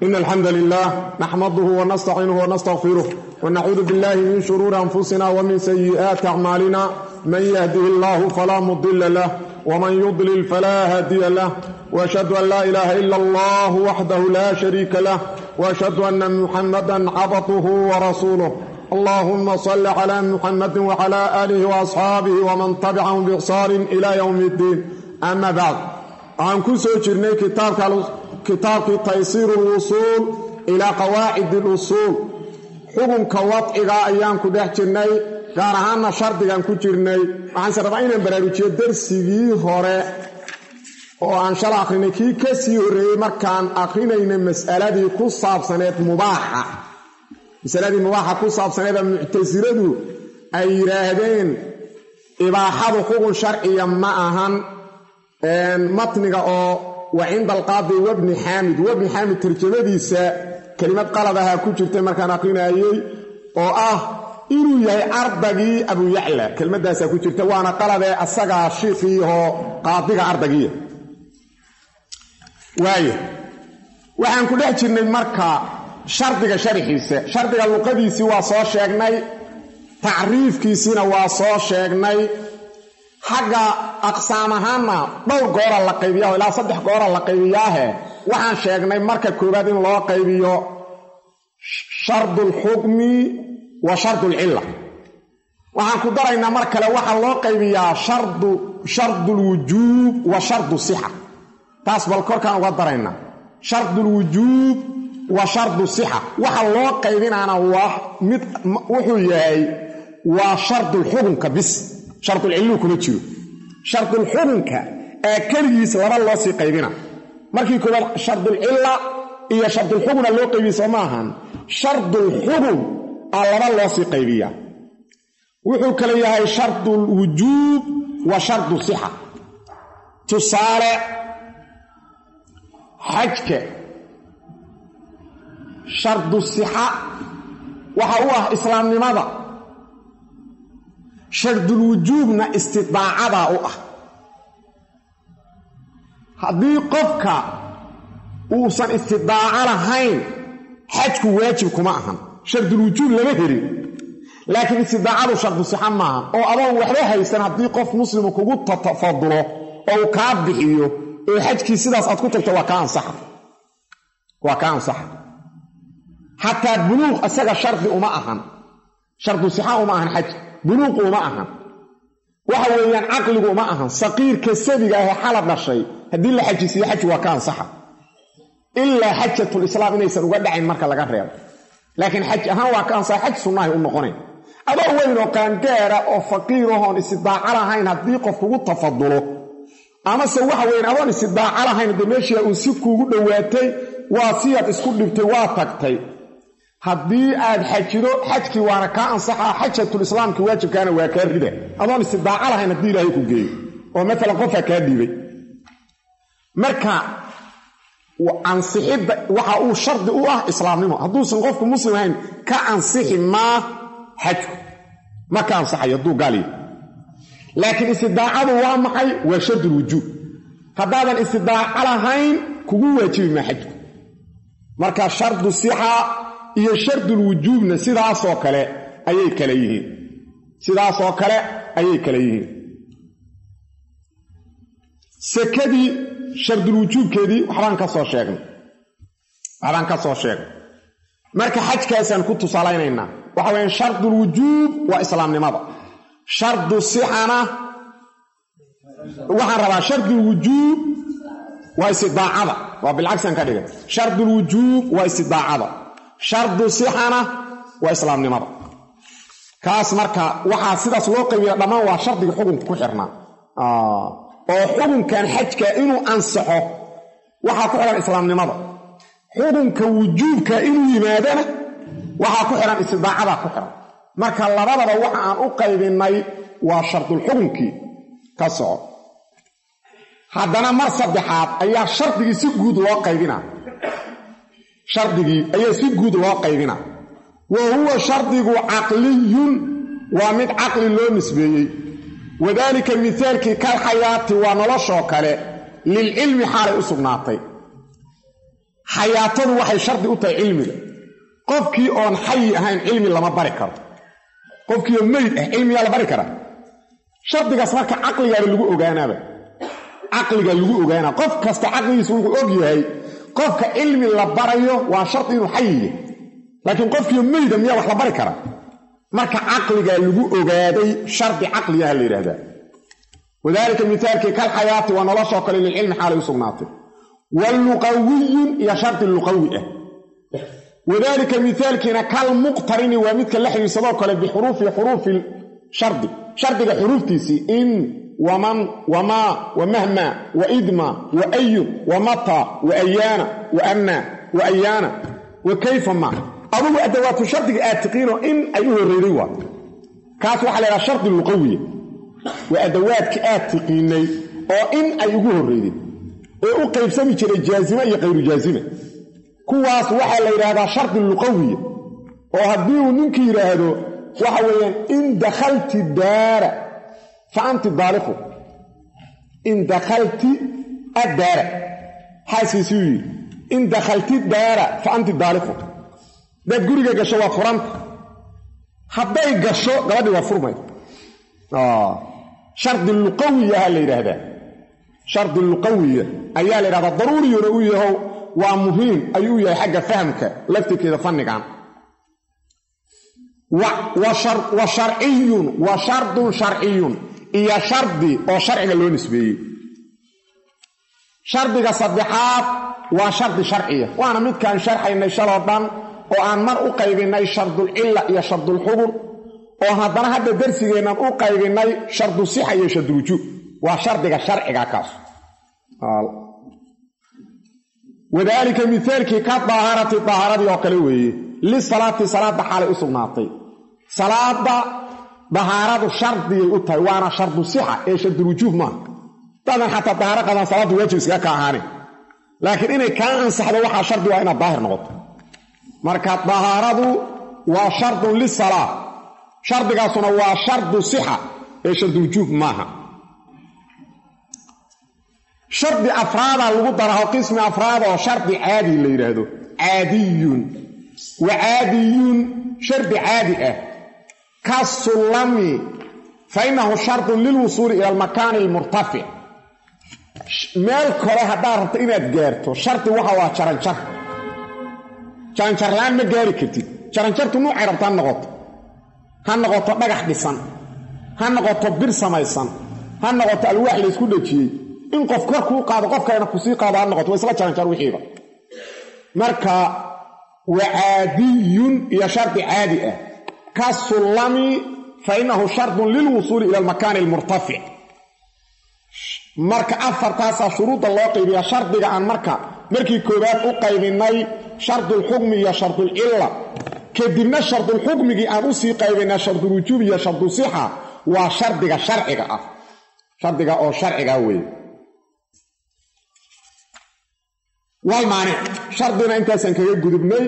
إن الحمد لله نحمده ونستعينه ونستغفره ونعوذ بالله من شرور أنفسنا ومن سيئات أعمالنا من يهده الله فلا مضل له ومن يضلل فلا هادي له وأشهد أن لا إله إلا الله وحده لا شريك له وأشهد أن محمدا عبده ورسوله اللهم صل على محمد وعلى آله وأصحابه ومن تبعهم بإحسان إلى يوم الدين أما بعد waxaan ku soo jirnay kitaabkii taysiiru lwusuul ilaa qawaacid lusuul xukunka wadciga ayaan ku dhex jirnay gaar ahaanna shardigan ku jirnay waxaanse rabaa inaan baraarujiyo darsigii hore oo aan shala akhrinay kii ka sii horreeyey markaan akhrinaynay masaladii ku saabsaneed mubaaxa masaladii mubaaxa ku saabsaneeda muctasiladu ay yidhaahdeen ibaaxadu xukun sharciya ma ahan matniga oo wa cinda alqaadi wabni xaamid wabni xaamid tarjamadiisa kelimad qalad ahaa ku jirtay markaan aqrinaayey oo ah inuu yahay ardagii abuyacla kelmadaasaa ku jirta waana qaladee asagaa shiikiioo qaadiga ardagiya waaya waxaan ku dhex jirnay marka shardiga sharxiisa shardiga luqadiisii waa soo sheegnay tacriifkiisiina waa soo sheegnay xagga aqsaam ahaanna dhowr goora la qaybiyaho ilaa saddex goora la qaybiyaahe waxaan sheegnay marka koowaad in loo qaybiyo shardulxukmi wa shardulcilla waxaan ku daraynaa mar kale waxaa loo qaybiyaa shardulwujuub wa shardu sixa taas bal korkaan uga daraynaa shardulwujuub wa shardu sixa waxa loo qaybinaana waa mid wuxuu yahay waa shardulxukunka bis shardulcilluu kuma jiro shardulxukunka ee keligiis laba loo sii qaybina markii koowaad shardulcilla iyo shardulxukuna loo qaybiya soo ma ahan shardulxukun aa laba loo sii qaybiyaa wuxuu kale yahay shardulwujuub wa shardu sixa tusaale xajka shardu sixa waxa u ah islaamnimada shardulwujuubna istidaacadaa u ah haddii qofka uusan istidaaco lahayn xajku waajib kuma ahan shardulwujuub lama helin laakiin istidaacadu shardu sixa maaha oo adoon waxba haysan haddii qof muslimu kugu tafadulo oo uu kaa bixiyo oo xajkii sidaas aad ku tagto waa kaa ansaxa waa kaa ansaxa xataa buluuq isaga shardi uma ahan shardu sixa uma ahan xaj buluuqu uma ahan waxa weeyaan caqligu uma ahan saqiirka sabiga ahee xala dhashay haddii la xajisiiyo xaj waa ka ansaxa ilaa xajatulislaam inaysan uga dhacayn marka laga reebo laakiin xaj ahaan waa ka ansaxa xaj sunnahay u noqonayn adoo weyn oo qaangaara oo faqiirahoon istidaaco lahayn haddii qof kugu tafadulo amase waxa weyan adoon istidaaco lahayn haddee meeshiia uu si kuugu dhowaatay waa siyaad isku dhibtay waa tagtay haddii aad xajido xajkii waana kaa ansaxaa xajatulislaamki waajibkaana waa kaa rida adoon istidaaco lahayn haddii ilaahay ku geeyo oo maalan qofaa kaa dhiibay marka ansixidda waxa uu shardi u ah islaamnimo hadduusan qofku muslim ahayn ka ansixi maa xajku ma ka ansaxayo hadduu gaaliyo laakiin istidaacadu waa maxay waa shardulwujuub haddaadan istidaaco lahayn kugu waajibi maa xajku marka shardu sixa iyo shardulwujuubna sidaasoo kale ayay kale yihiin sidaasoo kale ayay kale yihiin sekadii shardulwujuubkeedii waxbaan ka soo sheegnay waxbaan ka soo sheegnay marka xajkaasaan ku tusaalaynaynaa waxa weyaan shardulwujuub waa islaamnimada shardu sixana waxaan rabaa shardulwujuub waa istidaacada waa bilcagsaan ka dhigay shardulwujuub waa istidaacada shardu sixana waa islaamnimada kaas marka waxaa sidaas loo qaybiya dhammaan waa shardiga xukunka ku xirnaa oo xukunkan xajka inuu ansaxo waxaa ku xihan islaamnimada xukunka wujuubka inuu yimaadana waxaa ku xihan istidaacadaa ku xihan marka labadaba waxa aan u qaybinnay waa shardulxukunkii ka soco haddana mar saddexaad ayaa shardigii si guud loo qaybinaa shardigii ayaa si guud loo qaybina wa huwa shardigu caqliyun waa mid caqli loo nisbeeyey wadaalika mihaalkii kal xayaati waa noloshoo kale lilcilmi xaalay u sugnaatay xayaatadu waxay shardi u tahay cilmiga qofkii oon xayi ahayn cilmi lama bari karo qofkiioo meyd ah cilmiyaa la bari karaa shardigaas marka caqligaaba lagu ogaanaaba caqliga lagu ogaanaa qof kasta caqligiisa wuxuu og yahay qofka cilmi la barayo waa shardi inuu xayiya laakiin qofkiio meyda miyaa wax la bari karaa marka caqligaa lagu ogaaday shardi caqligaha la yidhahdaa wadaalika mithaalkii kal xayaati waa noloshoo kale lilcilmi xaalay u sugnaatay wa luqawiyun iyo shardi luqawi ah wadaalika mithaalkiina kal muqtarini waa midka la xiriirsadoo kale bixuruufi xuruufi shardi shardiga xuruuftiisii in waman wamaa wamahma waidma waayun wamata waayaana waanna waayaana wa kayfa ma adugu adawaatu shardiga aad tiqiinoo in ay u horreyday waa kaas waxaa la ydhaha shardi luqawiya waa adawaadka aad tiqiinay oo in ay ugu horreyday ee u qaybsami jiray jaazime iyo khayru jaazime kuwaas waxaa la yidhaahdaa shardi luqawiya oo haddii uu ninkii yidhaahdo waxa weeyaan in dakhalti daara fa anti daaliqu in dakhalti addaara xaaskiisuu yidhi in dakhalti daara fa anti daaliqu hadaad guriga gasho waa furanta hadday gasho gabadhii waa furmay shardi luqawiya ahaa la yidhaahdaa shardi luqawiya ayaa la yidhahdaa daruuriyuna u yahow waa muhiim ayuu yahay xagga fahamka laftirkeeda fannigan wa sharciyun wa shardun sharciyun iyo shardi oo sharciga loo nisbeeyey shardiga saddexaad waa shardi sharciya waana midkaan sharxaynay shaloo dhan oo aan mar u qaybinay shardulcilla iyo shardulxubur oo haddana hadda darsigeennan u qaybinay shardu sixa iyo shardulwujuub waa shardiga sharciga kaas wadaalika mithaalkii ka daaharati daaharadii oo kale weeye lisalaati salaadda xaalay u sugnaatay salaada dahaaradu shardiyay u tahay waana shardu sixa ee shardulwujuub maaha dadan xataa dahaaro qadaan salaaddu waajib iskaga ka ahaane laakiin inay kaa ansaxdo waxaa shardi waa inaad daahir noqoto marka dahaaradu waa shardun lisalaa shardigaasuna waa shardu sixa ee shardulwujuub maaha shardi afraadaa lagu daraho qismi afraad oo shardi caadi la yidhaahdo caadiyun wa caadiyun shardi caadi ah ka sullami fa innahu shardun lilwusuuli ila almakaani almurtafic meel kore haddaad rabto inaad gaarto shardi waxa waa jaranjar jaranjarla-aan ma gaari kartid jaranjartu nuucay rabto ha noqoto ha noqoto dhagax dhisan ha noqoto bir samaysan ha noqoto alwaax laysku dhejiyey in qof kor kuu qaado qof kalena kusii qaado ha noqoto waa isla jaranjar wixiiba marka wa caadiyun iyo shardi caadi ah ka sullami fa innahu shardun lilwusuuli ila almakaani almurtafic marka afartaasaa shuruudda loo qaybiyaa shardiga aan marka markii koowaad u qaybinay shardulxukmi iyo shardulcilla kadibna shardulxukmigii aan usii qaybinay shardulwujuub iyo shardu sixa waa shardiga sharciga ah shardiga oo sharciga weeye walmaanic shardina intaasaan kaga gudubnay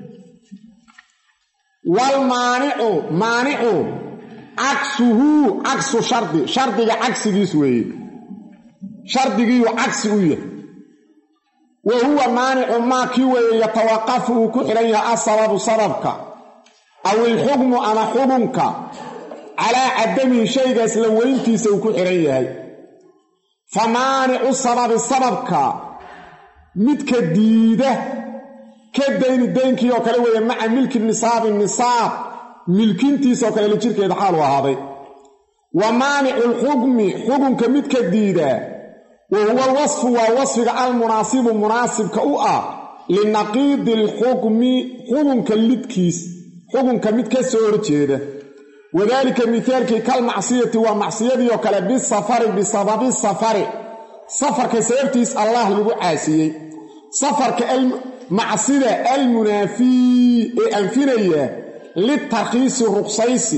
walmaanicu maanicu cagsuhu cagsu shardi shardiga cagsigiis weeye shardigiiyu cagsi u yahay wa huwa maanicu maa kii weeye yatawaqafu uu ku xidhan yahay asababu sababka aw ilxukmu ama xukunka calaa cadamihi shaygaas la weyntiisa uu ku xidhan yahay fa maanicu sababi sababka midka diida ka dayni daynkii oo kale weeye maca milki nisaabi nisaab milkintiisoo kale la jirkeeda xaalu ahaaday wa maanicu lxukmi xukunka midka diida wa huwa alwasfu waa wasfiga almunaasibu munaasibka u ah linaqiidi alxukmi xukunka lidkiis xukunka mid ka soo horjeeda wadaalika mithaalkii kalmacsiyati waa macsiyadii oo kale bisafari bisababi safari safarka sababtiis allah lagu caasiyey safarka macsida almunaafii ee anfinaya litarkiisi ruqsaysi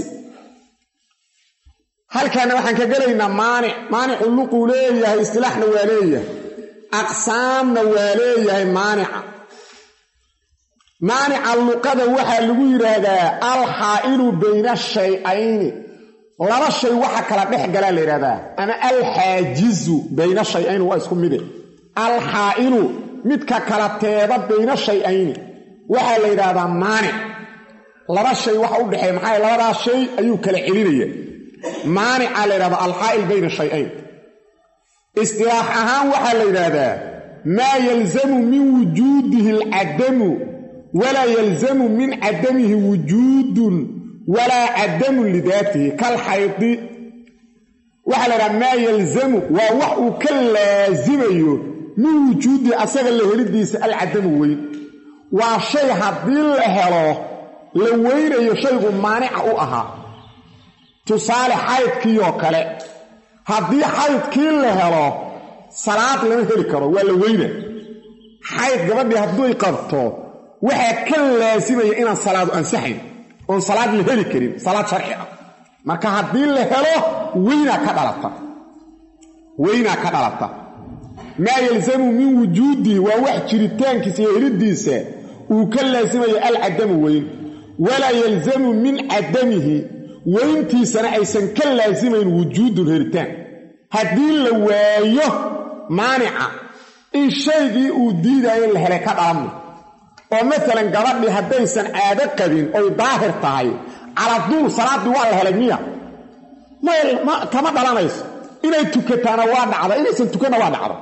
halkaana waxaan ka gelaynaa maanic maanicu luquu leeyahay istilaaxna waa leeyahay aqsaamna waa leeyahay maanica maanica luqada waxaa lagu yidhaahdaa alxaa'ilu bayna shay-ayni laba shay waxa kala dhex galaa la yidhahdaa ama alxaajizu bayna shay-ayni waa isku mide alxaa'ilu midka kala teeda bayna shay-ayni waxaa la yidhaahdaa maanic laba shay waxa u dhexeeya maxaa labadaas shay ayuu kala celinaya maanicaa la yidhahdaa alxaa'il bayna shay-ayn istilaax ahaan waxaa la yidhaahdaa maa yalzamu min wujuudihi alcadamu walaa yalzamu min cadamihi wujuudun walaa cadamun lidaatihi kalxaydi waxaa la yidhaha maa yalzamu waa wax uu ka laasimayo min wujuudihi asaga la helidiisa alcadamu weyn waa shay haddii la helo la weynayo shaygu maanica u ahaa tusaale xaydkiioo kale haddii xaydkii la helo salaad lama heli karo waa la weyna xayd gabadhii hadduy qabto waxaa ka laasimaya inaan salaadu ansaxayn oon salaad la heli karin salaad sharci ah marka haddii la helo weynaa ka dhalata weynaa ka dhalata maa yalzamu min wujuudihi waa wax jiritaankiisa iyo helidiisa uu ka laasimayo alcadamu weyn walaa yalzamu min cadamihi weyntiisana aysan ka laasimayn wujuudun helitaan haddii la waayo maanica in shaygii uu diidaayo la helay ka dhalanma oo maalan gabadhii haddaysan caado qabin oy daahir tahay caladuul salaaddii waa la helay miya kama dhalanayso inay tukataana waa dhacda inaysan tukanna waa dhacda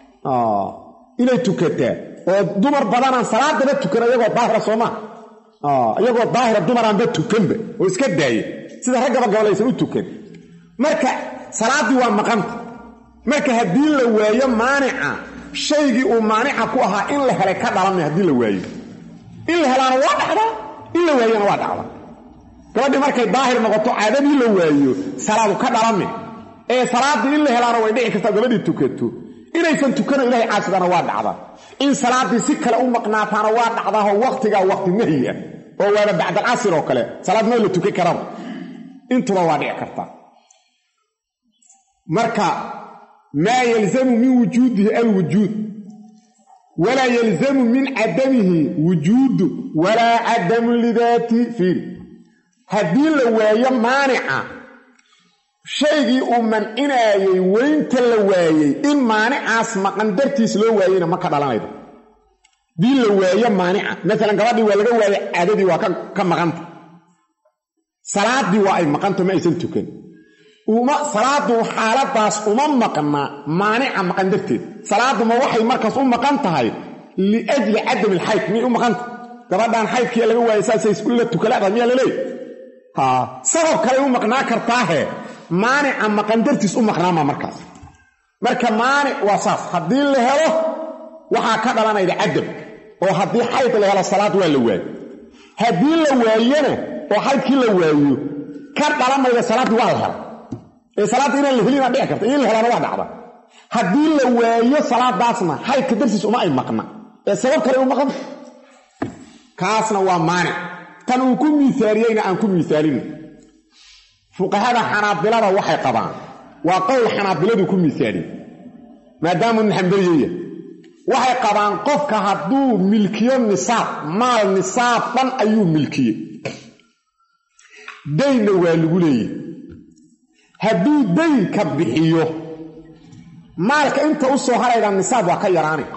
inay tukataa oo dumar badanaan salaadaba tukan iyagoo daahira sooma iyagoo daahira dumaraanba tukanba oo iska daaya sida raggaba gabalaysan u tukan marka salaaddii waa maqanta marka haddii la waayo maanica shaygii uu maanica ku ahaa in la helay ka dhalanmay haddii la waayo in la helaana waa dhacdaa in la waayona waa dhacda gabadhii markay daahir noqoto caadadii la waayo salaadu ka dhalame ee salaaddii in la helaana way dhici kartaa gabadhii tukato inaysan tukano ilahay caasidana waa dhacda in salaaddii si kale u maqnaataana waa dhacdaahoo waqtigaa waqti nahyi ah oo waaba bacdalcasir oo kale salaad meel la tukan karaba intuba waa dhici kartaa marka maa yalzamu min wujuudihi alwujuud walaa yalzamu min cadamihi wujuudu walaa cadamun lidaati fiiri haddii la waayo maanica shaygii uu mancinaayey weynta la waayey in maanicaas maqan dartiis loo waayeyna ma ka dhalanaydo haddii la waayo maanica maalan gabadhii waa laga waayey caadadii waa ka maqanta salaaddii waa ay maqanto ma aysan tukan salaadu xaaladaas uma maqna maanica maqan darteed salaaduma waxay markaas u maqan tahay liajli cadam ilxayd miyay u maqanta gabadhaan xaydkii laga waayay saasay la tukalaada miyaa laleey sabab kaley u maqnaa kartaahe maanica maqan dartiis u maqnaama markaas marka maanic waa saas haddii la helo waxaa ka dhalanayda cadam oo haddii xayd la helo salaad waa la waayo haddii la waayona oo xaydkii la waayo ka dhalamayda salaaddii waa la hela ee salaadda inaan la helina dhici karta in la helaana waa dhacda haddii la waayo salaadaasna xaydka dartiis uma ay maqna ee sabab kale u maqan kaasna waa maanic tan uu ku miisaaliyeyna aan ku miisaalin fuqahada xanaabilada waxay qabaan waa qowl xanaabiladu ku miisaaliye maadaamuu naxambeliyaya waxay qabaan qofka hadduu milkiyo nisaab maal nisaab dhan ayuu milkiyey daynna waa lagu leeyahy hadduu daynka bixiyo maalka inta u soo harayda nisaab waa ka yaraanay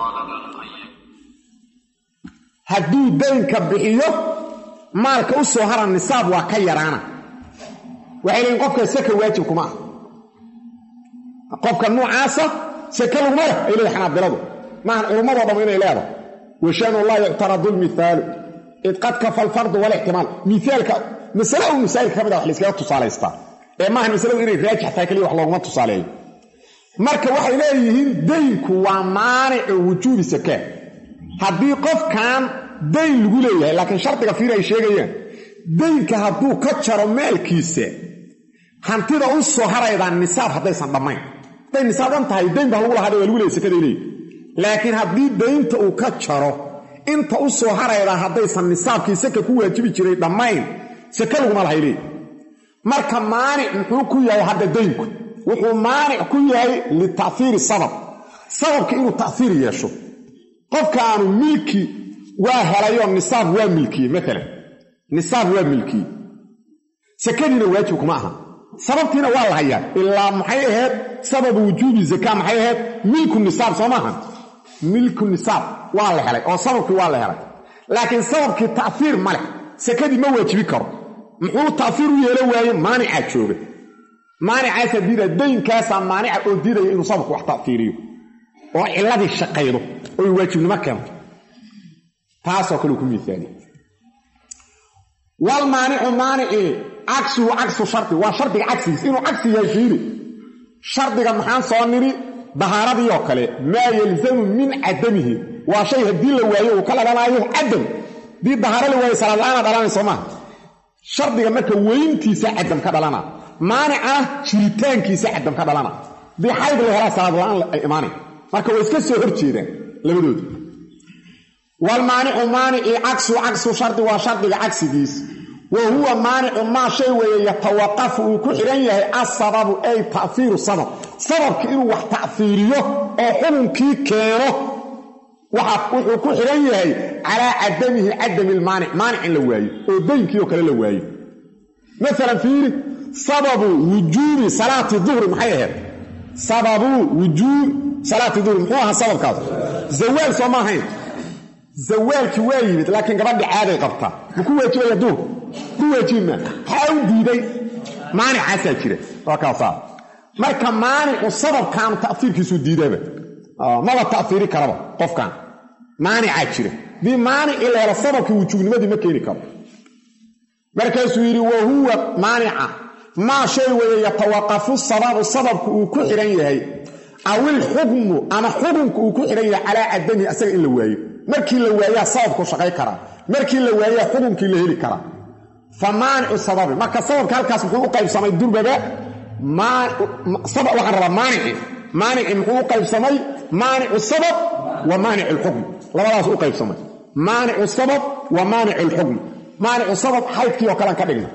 hadduu daynka bixiyo maalka u soo hara nisaab waa ka yaraana waxay leeyiin qofka saka waajib kuma ah qofka nuucaasa sake laguma leh ay leedahay xanaabiladu maahan culummadoo dham inay leedahay washanu laa yuctaradu lmihaalu id qad kafa alfardu walixtimaal miaalka masale u masaa'ilka ka mid a wax layskaga tusaalaystaa ee maahan masaladu inay raajix tahay kaliya wax looguma tusaaleeyo marka waxay leeyihiin daynku waa maanicu wujuubi sakaa haddii qofkan dayn lagu leeyahay laakiin shardiga fiir ay sheegayaan daynka hadduu ka jaro maalkiisa hantida u soo haraydaa nisaab haddaysan dhammayn hadday nisaab dhan tahay dayn baa lagu lahaada waa lagu leeyay sakaday leeyihi laakiin haddii daynta uu ka jaro inta u soo haraydaa haddaysan nisaabkii saka ku waajibi jiray dhammayn sake laguma lahay leeyi marka maanic muxuu ku yahay hadda daynku wuxuu maanic ku yahay lita'hiiri sabab sababka inuu ta'hiir yeesho qofkaanu milki waa helayoo nisaab waa milkiyey maalan nisaab waa milkiyey sakadiina waajib kuma aha sababtiina waa la hayaa ilaa maxay ahayd sababu wujuubi zakaa maxay ahayd milku nisaab soo maaha milku nisaab waa la helay oo sababkii waa la helay laakiin sababkii ta'fiir ma leh sakadii ma waajibi karo muxuu ta'fiir u yeelo waaye maanicaa jooga maanicaasaa diidaya daynkaasaa maanica oo diidaya inuu sababku wax ta'fiiriyo oo ciladii shaqaydo oy waajibnimo keento taasoo kale uu ku miisaaniye walmaanicu maanicii cagsuhu cagsu shardi waa shardiga cagsigiis inuu cagsi yahay fiiri shardiga maxaan soo nidhi dahaaradii oo kale maa yalzamu min cadamihi waa shay haddii la waayo uu ka dhalanaayo cadam haddii dahaaro la waayo salaadla-aana dhalanay soo maaha shardiga marka weyntiisa cadam ka dhalana maanica jiritaankiisa cadam ka dhalana haddii xayd la helaa salaadla-aan ay imaanay marka way iska soo hor jeedaan labadooda walmaanicu maanicii cagsu cagsu shardi waa shardiga cagsigiis wa huwa maanicu maa shay weeye yatawaqafu uu ku xidhan yahay asababu ay ta'fiiru sabab sababki inuu wax ta'fiiriyo oo xukunkii keeno wuxuu ku xidhan yahay calaa cadamihi cadami lmaanic maanic in la waayo oo daynkii oo kale la waayo maalan fiiri sababu wujuubi salaati duhri maxay ahayd sababu wujuub salaati duhri muxuu ahaa sababkaas zawaal soo ma ahayn zawaalkii waa yimid laakiin gabadhi caaday qabtaa ma ku waajibaya duurku ku waajibi maa maxaa u diiday maanicaasaa jira waa kaasaa marka maanicu sababkaanu ta'fiirkiisuu diidaba maba ta'fiiri karaba qofkan maanicaa jira dii maanici la helo sababkii wujuubnimadii ma keeni karo markaasuu yidhi wa huwa maanica maa shay weeye yatawaqafu sababu sababku uu ku xidhan yahay awil xukmu ama xukunku uu ku xidhan yahay calaa cadamihi asaga in la waayo markii la waayaa sababku shaqay karaa markii la waayaa xukunkii la heli karaa fa maanicu sababi marka sababka halkaas muxuu u qaybsamay durbaba waxaan rabaa maanici maanici muxuu u qaybsamay maanicu sabab wa maanic lxukm labadaas u qaybsamay maanicu sabab wa maanic lxukm maanicu sabab xaydkii oo kalean ka dhigna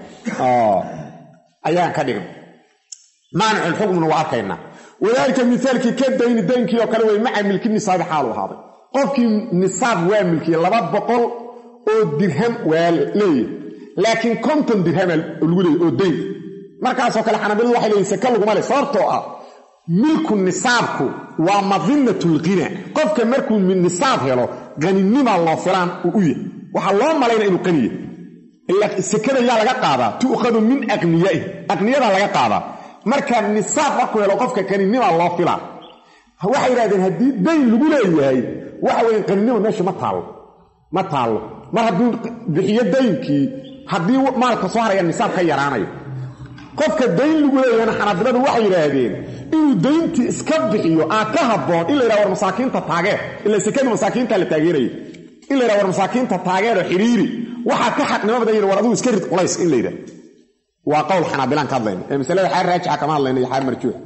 ayaan ka dhigna maanic lxukmna waa arkaynaa wadaalika mithaalkii ka dayni daynkii oo kale wey maca milki nisaabi xaalu ahaaday qofkii nisaab waa milkiye laba boqol oo dirham waa leeyahy laakiin konton dirhama lagu leeyay oo dayn markaasoo kale xanabiladu waxay leeyihin saka laguma le sababtoo ah milku nisaabku waa madinatulghina qofka markuu nisaab helo qaninima loo filaan uu u yahay waxaa loo malayna inuu qaniya ila sekada yaa laga qaadaa tu'khadu min aqniyaih aqniyadaa laga qaadaa marka nisaab markuu helo qofka qaninima loo filaa waxay yidhahdeen haddii dayn lagu leeyahay waxa weeye qaninima meesha ma taallo ma taallo mar hadduu bixiyo daynkii haddii maalka soo haraya nisaab ka yaraanayo qofka dayn lagu leeyahayna xanaabiladu waxay yidhaahdeen inuu dayntii iska bixiyo aa ka habboon in la yidhaha war masaakiinta taageer ila sekadii masaakiinta la taageeraya in la yidhaha war masaakiinta taageer oo xidhiiri waxaa ka xaqnimo badan yidhi war adigu iska rid culays in la yidhaha waa qowl xanaabilaan ka hadlayna ee masalada xaar raajixa kama hadlayna iyo xaar marjuuxa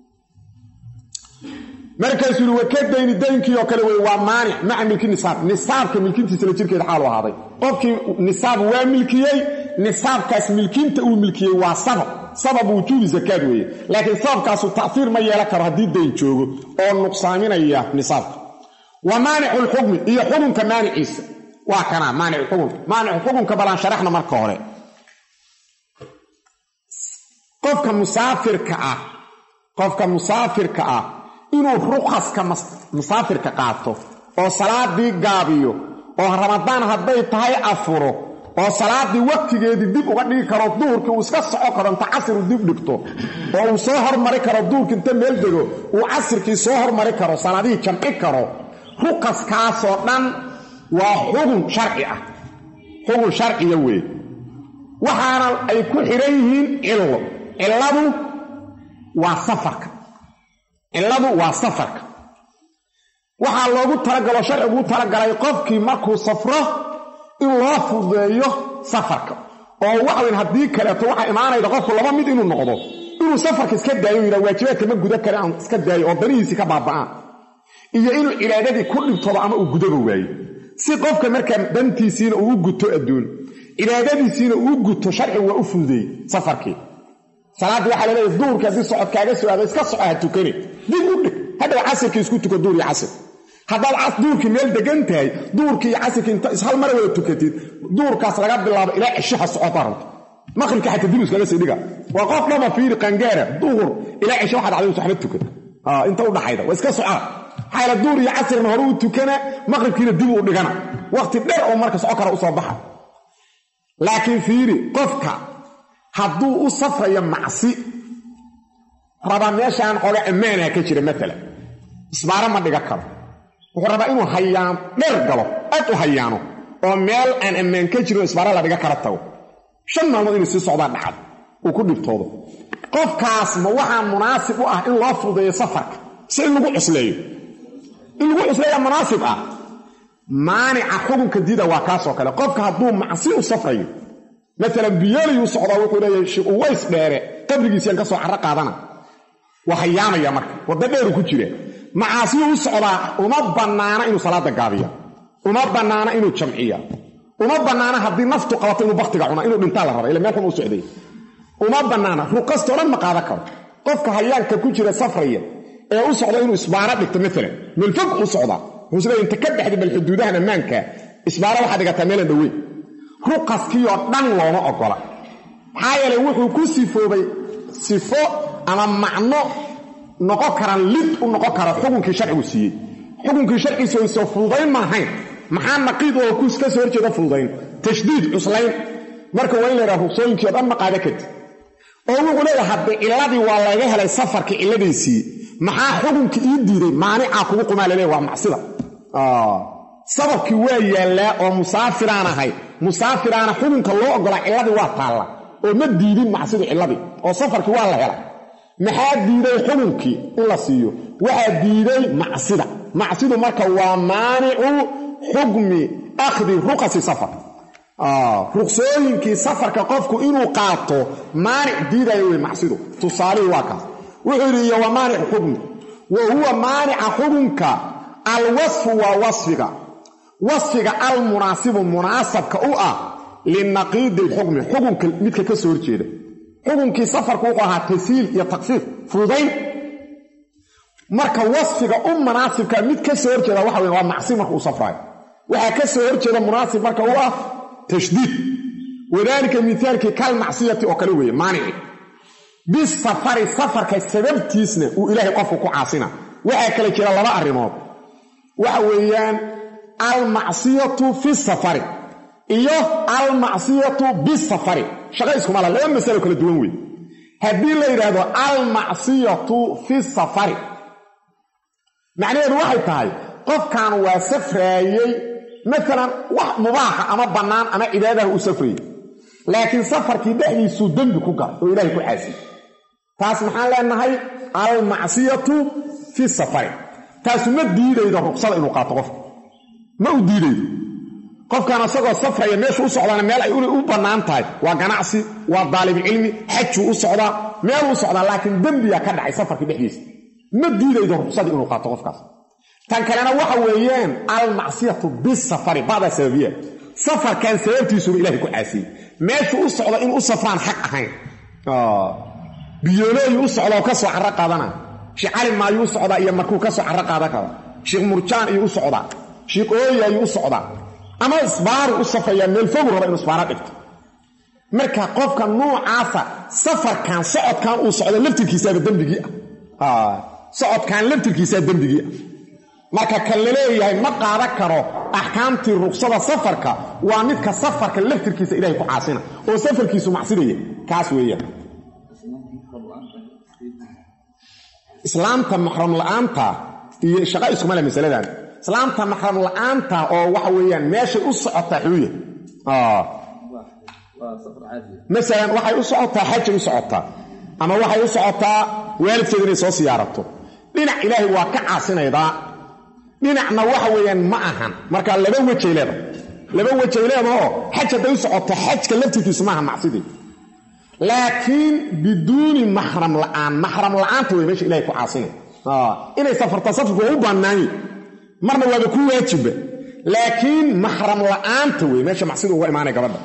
markaasuu yihi waka dayni daynkii oo kale wey waa maanic maca milki nisaab nisaabka milkintiisala jirkeeda xaalu ahaaday qofkii nisaab waa milkiyey nisaabkaas milkinta uu milkiyey waa sabab sabab wujuubi zakaad weeye laakiin sababkaasu ta'fiir ma yeelan karo haddii dayn joogo oo nuqsaaminaya nisaabka wa maanicu lxukmi iyo xukunka maaniciisa waa kanaa maanic xukunka maanicu xukunka balaan sharaxna marka hore qofka musaafirka ah qofka musaafirka ah inuu rukhaska musaafirka qaato oo salaadii gaabiyo oo ramadaan hadday tahay afuro oo salaadii waqtigeedii dib uga dhigi karo duhurkii uu iska soco karo inta casriu dib dhigto oo uu soo hormari karo duhurkii inta meel dego uu casirkii soo hormari karo salaadihii jamci karo rukaskaasoo dhan waa xugun sharci ah xugun sharciya weeye waxaana ay ku xidhan yihiin cillo cilladu waa safarka cilladu waa safarka waxaa loogu talagalo sharciguu talagalay qofkii markuu safro in loo fudeeyo safarka oo waxaweyn haddii kaleeto waxaa imaanayda qofku laba mid inuu noqdo inuu safarka iska daayo yidha waajibaadka ma guda kale aan iska daayo oo danihiisii ka baaba'aan iyo inuu cibaadadii ku dhibtoodo ama uu gudaba waayo si qofka markaa dantiisiina uu u guto adduun cibaadadiisiina uu guto sharcigu waa u fududeeyey safarkii salaaddii waxaa laleeyahy duurkii haddii socod kaaga soo aado iska soco ha tukani dib u dhig hadhow casirkii isku tuko duur iyo casir haddaad duurkii meel degan tahay duurkii iyo casirkii inta ishal mara wada tukatid duurkaas laga bilaabo ilaa cishaha socota rabto maqribka xataa dib iskaga sii dhiga waa qof dhama fiiri qangaara duhur ilaa cisho waxaad cadayus waxba tukan inta u dhaxayda waa iska socaa xayla duur iyo casrina hore u tukana maqribkiina dib uu dhigana waqti dheer oo marka soco kara usoo baxa laakiin fiiri qofka hadduu u safrayo macsi rabaa meeshaan qolo ammaanaha ka jira maalan isbaaro ma dhiga karo wuxuu rabaa inuu hayaan dheer galo aad u hayaano oo meel aan ammaan ka jirin oo isbaaro la dhiga kara tago shan maalmood inuu sii socdaa dhacad uu ku dhibtoodo qofkaas ma waxaa munaasib u ah in loo fududeeyo safarka si in lagu cusleeyo in lagu cusleeya munaasib ah maanica xukunka diida waa kaasoo kale qofka hadduu macsi u safrayo maalan biyooliyuu socdaa wuxuu leeyahay sheekh uways dheere qabrigiisiyaan ka soo carro qaadana waa hayaamaya marka waddo dheeru ku jira macaasiyuu u socdaa uma bannaana inuu salaada gaabiya uma bannaana inuu jamciya uma bannaana haddii naftu qabato inuu baktiga cuna inuu dhintaa la raba ila meel xun u socday uma bannaana ruqastoo dhan ma qaadan karo qofka hayaanka ku jira safraya ee u socda inuu isbaaro dhigto maalan meelfog u socdaa wuxuu isleeya inta ka baxda bal xuduudahan ammaanka isbaaro waxaad dhigataa meelan dhoweyn ruqaskiioo dhan looma ogola maxaa yeelay wuxuu ku sifoobay sifo ama macno noqon karaan lid u noqon kara xukunkii sharcigu siiyey xukunkii sharcigiisa soo fududayn maahayn maxaa naqiid oo ka soo horjeeda fududayn tashdiid cuslayn marka waa in la yidhaha ruqsooyinkii o dhan ma qaada karti oo wuxuu leeyahay haddii cilladii waa laga helay safarkii cilladiisii maxaa xukunkii ii diiday maanicaa kugu qumaa laleeya waa macsida sababkii waa yaallaa oo musaafiraan ahay musaafiraana xukunka loo ogolaa cilladii waa taalla oo ma diidin macsidu cilladii oo safarkii waa la helay maxaa diiday xukunkii in la siiyo waxaa diiday macsida macsidu marka waa maanicu xukmi akhdi ruqasi safar ruqsooyinkii safarka qofku inuu qaato maanic diidaya wey macsidu tusaalihii waa kaas wuxuu yidhi iyo waa maanicu xukmi wa huwa maanica xukunka alwasfu waa wasfiga wasfiga almunaasibu munaasabka u ah linaqiidi lxukmi xukunka midka ka soo horjeeda xukunkii safarku wuxuu ahaa tasiil iyo takfiif fududayn marka wasfiga u munaasibka mid ka soo horjeeda waxa wey waa macsi marka uu safraayo waxaa ka soo horjeeda munaasib marka u ah tashdiid wadaalika mithaalkii kal macsiyati oo kale weeye maanici bisafari safarka sababtiisna uu ilaahay qofku ku caasina waxaa kale jira laba arrimood waxa weeyaan almacsiyatu fi safari iyo almacsiyatu bisafari shaqa iskuma laha laba masalo kala duwan wey haddii la yidhaahdo almacsiyatu fi safari macnaheedu waxay tahay qofkan waa safraayey maalan wax mubaaxa ama bannaan ama cibaadaha u safrayey laakiin safarkii dhexdiisuu dembi ku galay oo ilaahay ku caasiyey taas maxaan leenahay almacsiyatu fi safari taasu ma diidaydo ruqsada inuu qaato qofka ma u diidaydo qofkan asagoo safraya meeshu u socdaana meel ay u bannaan tahay waa ganacsi waa daalibcilmi xajuu u socdaa meeluu u socdaa laakiin dembiyaa ka dhacay safarkii dhexdiisa ma diidaydo ruqsadii inuu qaato qofkaas tan kalena waxa weeyaan almacsiyatu bisafari bacdaa sababiya safarkan sababtiisuba ilahay ku caasiyey meeshuu u socda in u safraan xaq ahayn biyoolooyu u socda oo ka soo carro qaadana sheekh cali maayuu u socdaa iyo markuu ka soo carro qaadan kara sheekh murjaan ayuu u socdaa sheekh ooya ayuu u socdaa ama isbaaru u safrayaa meel fogu raba inuu isbaaro dhigto marka qofka nuucaasa safarkan socodkan uu socdo laftirkiisaaba dembigii ah socodkan laftirkiisaa dembigii ah marka kan la leeyahay ma qaadan karo axkaamtii ruqsada safarka waa midka safarka laftirkiisa ilahay ku caasina oo safarkiisu macsidaya kaas weeyaan islaamta maxram la'aanta iyo shaqa iskuma le masaladan islaamta maxram la'aanta oo waxa weeyaan meeshay u socotaa xuuya masalan waxay u socotaa xajay u socotaa ama waxay u socotaa waalidkeeda inay soo siyaarato dhinac ilaahay waa ka caasinaydaa dhinacna waxa weeyaan ma ahan marka laba wejay leeda laba wejay leedaoo xaj hadday u socoto xajka laftirkiisu maaha macsidii laakiin biduuni maxram la'aan maxram la'aanta wey meesha ilahay ku caasinay inay safarta safarku waa u bannaanyi marna waaba ku waajiba laakiin maxram la'aanta wey meesha macsidu uga imaanay gabadha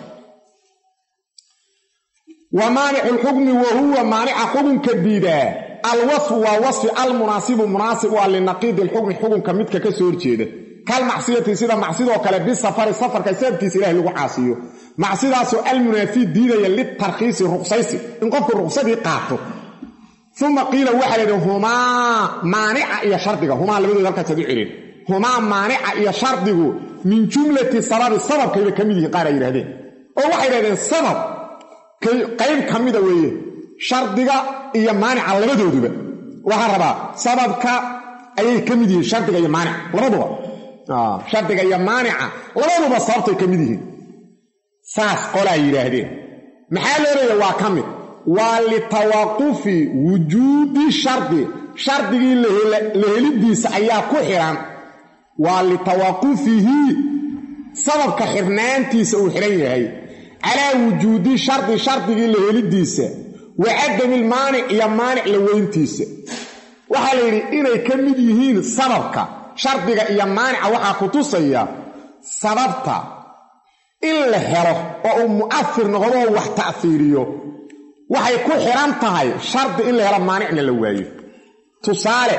wa maanicu lxukmi wa huwa maanica xukunka diidaa alwasfu waa wasfi almunaasibu munaasib u ah linaqiidi lxukmi xukunka midka ka soo horjeeda kal macsiyati sida macsidoo kale bisafari safarka sababkiisa ilahay lagu caasiyo macsidaasoo almunaafi diidaya litarkhiisi ruqsaysi in qofku ruqsadii qaato uma qiila waxaa laydhi humaa maanica iyo shardiga humaa labadooda halkaasaad u celin humaa maanica iyo shardigu min jumlati sababi sababkayba ka mid yihiin qaar ay yidhahdeen oo waxay yidhahdeen sabab qayb ka mida weeye shardiga iyo maanica labadooduba waxaan rabaa sababka ayay ka mid yihiin shardiga iyo maanica labaduba shardiga iyo maanica labaduba sababtay ka mid yihiin saas qolaa yidhaahdeen maxaa loo leeya waa ka mid waa litawaqufi wujuudi shardi shardigii la helidiisa ayaa ku xihan waa litawaqufihi sababka xirnaantiisa uu xidhan yahay calaa wujuudi shardi shardigii la helidiisa wa cadami lmaanic iyo maanic la weyntiisa waxaa la yidhi inay ka mid yihiin sababka shardiga iyo maanica waxaa ku tusaya sababta in la helo oo uu mu'afir noqdoo wax ta'fiiriyo waxay ku xidhan tahay shardi in la helo maanicna la waayo tusaale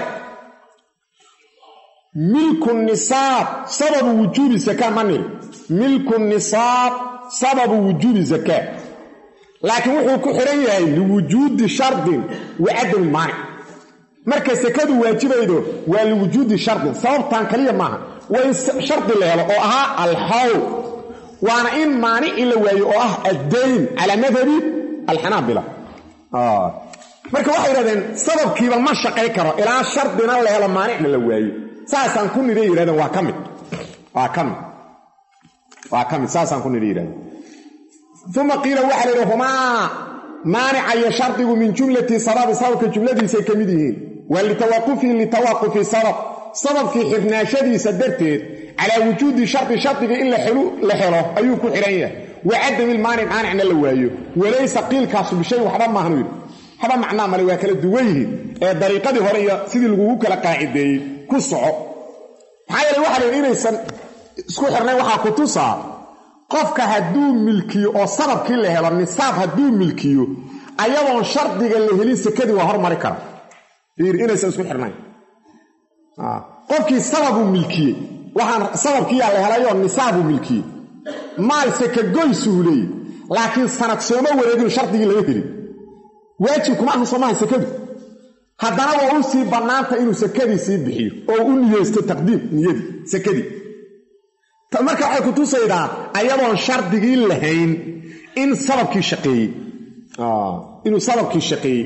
milku nisaab sababu wujuubi zakaa ma niri milku nisaab sababu wujuubi zakaa laakiin wuxuu ku xidhan yahay liwujuudi shardin wa cadami maanic marka sakadu waajibaydo waa liwujuudi shardin sababtan kaliya maaha waa in shardi la helo oo ahaa alxawl waana in maanici la waayo oo ah addayn calaa madhabi alxanaabila marka waxay yidhahdeen sababkiiba ma shaqay karo ilaa shardina la helo maanicna la waayo saasaan ku nidhay yidhahdeen waa ka mid waa ka mid waa ka mid saasaan ku nidhay yidhahdeen uma qiila waxaa la yidhi humaa maanica iyo shardigu min jumlati sababi sababka jumladiisay ka mid yihiin waa litawaqufihi litawaqufi sabab sababkii xirnaashadiisa darteed calaa wujuudi shardi shardiga in la helo ayuu ku xidhan yahay wa cadami lmaanic maanicna la waayo walaysa qiilkaasu bishay waxba maahanu yidhi waxba macnaa male waa kala duwan yihiin ee dariiqadii hore iyo sidii lagugu kala qaacideeyey ku soco maxaa yeele waxa la yidhi inaysan isku xirnayn waxaa ku tusaa qofka hadduu milkiyo oo sababkii la helo nisaab hadduu milkiyo ayadoon shardiga la helin sekadii waa hormari kara yidhi inaysan isku xirnayn qofkii sababuu milkiyey waxaan sababkiiyaa la helayoo nisaabuu milkiyey maal sekagoysuu leeyey laakiin sanad sooma wareegin shardigii laga helin waajib kuma aha soomaha sekadu haddana waa u sii bannaanta inuu sekadii sii bixiyo oo u niyeysto taqdiim niyadii sekadii marka waxay ku tusaydaa ayadoon shardigii lahayn in sababkii shaqeeyey inuu sababkii shaqeeyey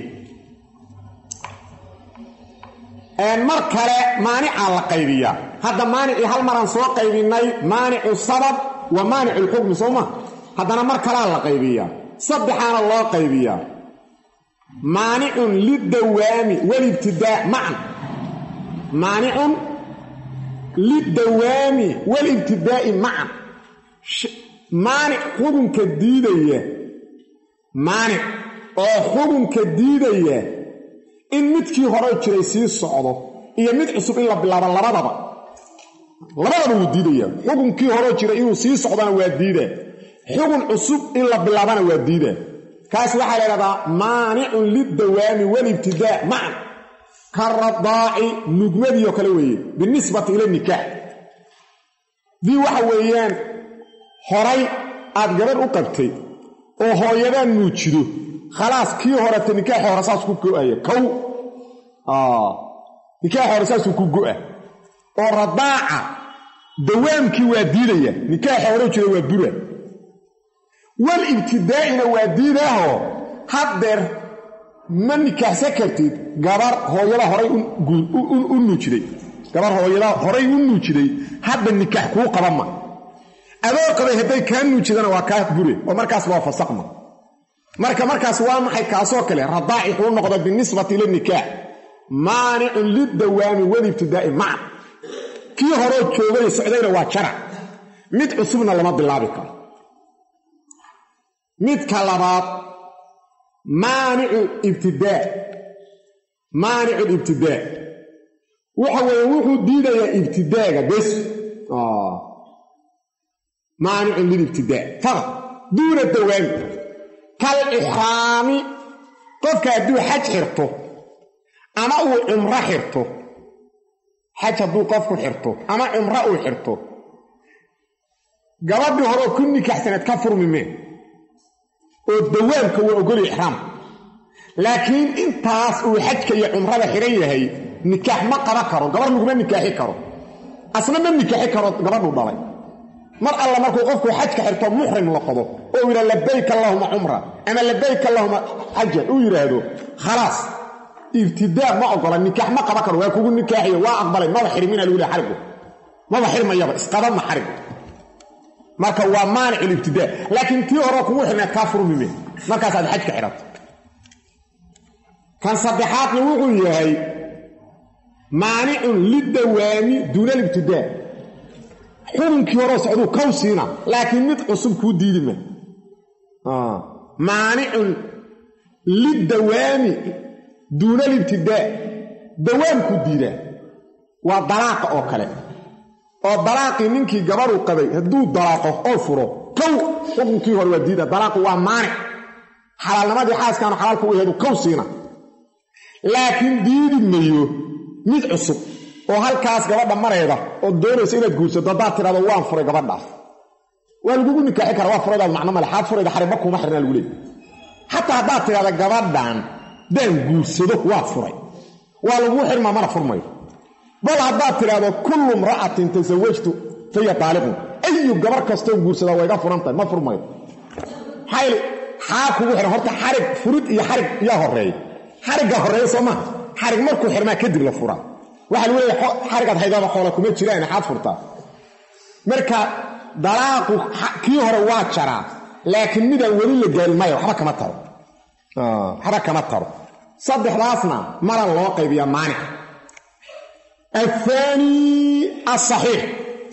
mar kale maanicaa la qaybiyaa hadda maanicii hal maraan soo qaybinay maanicu sabab wa maanicu lxukmi sooma haddana mar kalea la qaybiyaa saddexaana loo qaybiyaa maanicun lidawaami walibtidaa macan maanicun lidawaami walibtidaa'i macan maanic xukunka diidaya maanic oo xukunka diidaya in midkii hore jiray sii socdo iyo mid cusub in la bilaabo labadaba labadaba wuu diidaya xukunkii horeo jiray inuu sii socdona waa diidaa xukun cusub in la bilaabana waa diidaa kaas waxaa la ydhahdaa maanicun lidawaami walibtidaa macan ka radaaci nugmadiioo kale weeye binisbati ila nikaax dii waxa weeyaan horay aad gabadh u qabtay oo hooyadaa nuujido khalaas kii horeta nikaaxi hore saas ku go'aya kow nikaaxi hore saasuu ku go'a oo radaaca dawaamkii waa diidaya nikaaxi hore jira waa bura wal ibtidaa'ina waa diidaaho haddeer ma nikaaxsan kartid gabar hooyada horay u nuujiday gabar hooyada horay u nuujiday hadda nikaax kuu qaba ma adoo qabay hadday kaa nuujidana waa kaa bure oo markaas waa fasaqma marka markaas waa maxay kaasoo kale radaaci kuu noqda binisbati ila nikaax maanicun lidawaami walibtidaa'i maca kii horoo joogay socdayna waa jarac mid cusubna lama bilaabi karo midka labaad maanicu ibtidaa maanicu libtidaa waxa weeye wuxuu diidayaa ibtidaaga bes maanicun lilibtidaa faqad duuna dawaami kal ixraami qofka hadduu xaj xirto ama uu cumro xirto xaj hadduu qofku xirto ama cumro uu xirto gabadhii horeo ku nikaxsaneed ka furmi mee oo dawaamka waa ogoli ixraamka laakiin intaas uu xajka iyo cumrada xihan yahay nikaax ma qaban karo gabar laguma nikaaxi karo asna ma nikaaxi karo gabadhuu dhalay mar alla markuu qofku xajka xirto muxrim noqdo oo yidha labayk allahuma cumra ama labayk allahuma xajan uu yidhaahdo khalaas ibtidaa ma ogola nikaax ma qaban karo waa kugu nikaaxiyo waa aqbalay maba xirmina lagu leha xarigu maba xirmayaba isqabama xarig marka waa maanic libtidaa laakiin tii hore kugu xirnaa kaa furmime markaasaad xajka xidhato kan saddexaadna wuxuu yahay maanicun lidawaami duuna libtidaa xukunkii horeo socduu kow siina laakiin mid cusub kuu diidi ma maanicun lidawaami duuna libtidaa dawaamkuu diidaa waa dalaaqa oo kale oo dalaaqii ninkii gabadhu qabay hadduu dalaaqo oo furo kow xukunkii hore waa diida dalaaqu waa maanic xalaalnimadii xaaskaanu xalaalka u yaheedu kow siina laakiin diidi mayo mid cusub oo halkaas gabadha mareeda oo doonaysa inaad guursato haddaad tidhahdo waan furay gabadhaas waa lagugu nikaaxi kara waa furaydaad macno male xaad furayda xaribba kuuma xirnaa lagu leey xataa haddaad tidhahda gabadhan daan guursado waa furay waa laguu xirmaa mana furmayo bal haddaad tidhahdo kullu mra'atin tasawajtu faya taaliqun ayu gabar kastoo guursadaa waa iga furan tahay ma furmayo maxaa xaa kugu xihan horta xarig furid iyo xarig yaa horeeya xarigga horreeya soo maha xarig markuu xirmaa kadib la furaa waxaa lagu leeya xarigaad haydaaba xoola kuma jiraan xaad furtaa marka dalaaqu kii hore waa jaraa laakiin midaan weli la gaarin maya waxba kama taro waxba kama taro saddexdaasna maran loo qaybiyaa maanica athaani asaxiix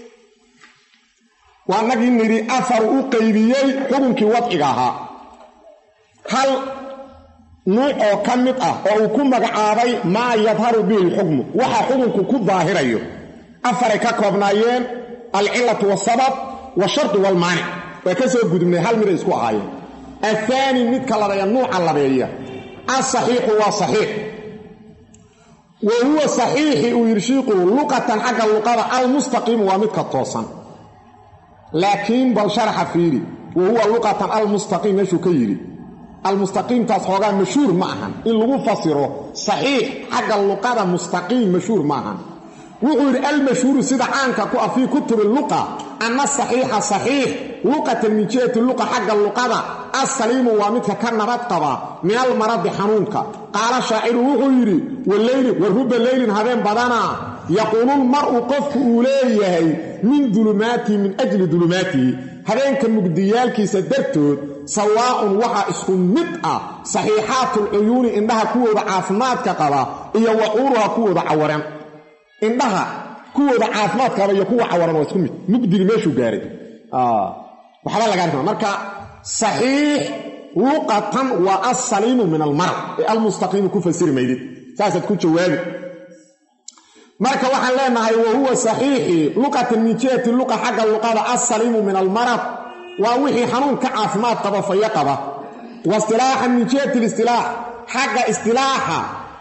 waa nagii nidhi afaru u qaybiyey xukunkii wadciga ahaa hal nuuc oo ka mid ah oo uu ku magacaabay maa yadharu bihi lxukmu waxa xukunku ku daahirayo afaray ka koobnaayeen alcilatu wasabab washardu walmaanic waa ka soo gudubnay hal miday isku ahaayeen athaani midka labeeya nuuca labeeya asaxiixu waa saxiix wa huwa saxiixi uu yidhi shiiqu luqatan xagga luqada almustaqiimu waa midka toosan laakiin bal sharaxa fiiri wa huwa luqatan almustaqiim meeshuu ka yidhi almustaqiimtaas xoogaa mashhuur ma ahan in lagu fasiro saxiix xagga luqada mustaqiim mashhuur ma ahan wuxuu yidhi almashhuuru sida caanka ku ah fii kutubi luqa ana saxiixa saxiix luqatan min jihati luqa xagga luqada assaliimu waa midka ka nabad qaba min almaradi xanuunka qaala shaaciru wuxuu yidhi waleyli wa ruba leylin habeen badanaa yaquululmar'u qofku uu leeyahay min dulumaatihi min ajli dulumaatihi habeenka mugdiyaalkiisa dartood sawaa'un waxaa isku mid ah saxiixaatulcuyuuni indhaha kuwooda caafimaadka qaba iyo wacuuruha kuwooda cawaran indhaha kuwooda caafimaad qaba iyo kuwa cawaran waa isku mid mugdigi meeshuu gaaray waxba laga arkaa marka saxiix luqatan waa assaliimu min almarad ee almustaqiimu ku fasiri maydid saasaad ku jawaabi marka waxaan leenahay wa huwa saxiixi luqatan min jihati luqa xagga luqada assaliimu min almarad waa wixii xanuun ka caafimaad qaba fayo qaba wa istilaaxan min jihati listilaax xagga istilaaxa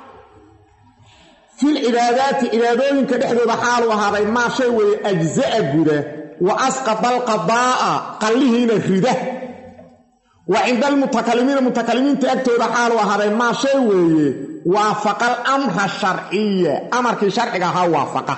fil cibaadaati cibaadooyinka dhexdooda xaalu ahaaday maa shay weeye ajza'a guda wa asqada alqadaa'a qallihiina rida wa cinda almutakalimiina mutakalimiinta agtooda xaalu ahaaday maa shay weeye waafaqa alamra sharciya amarkii sharciga ahaa waafaqa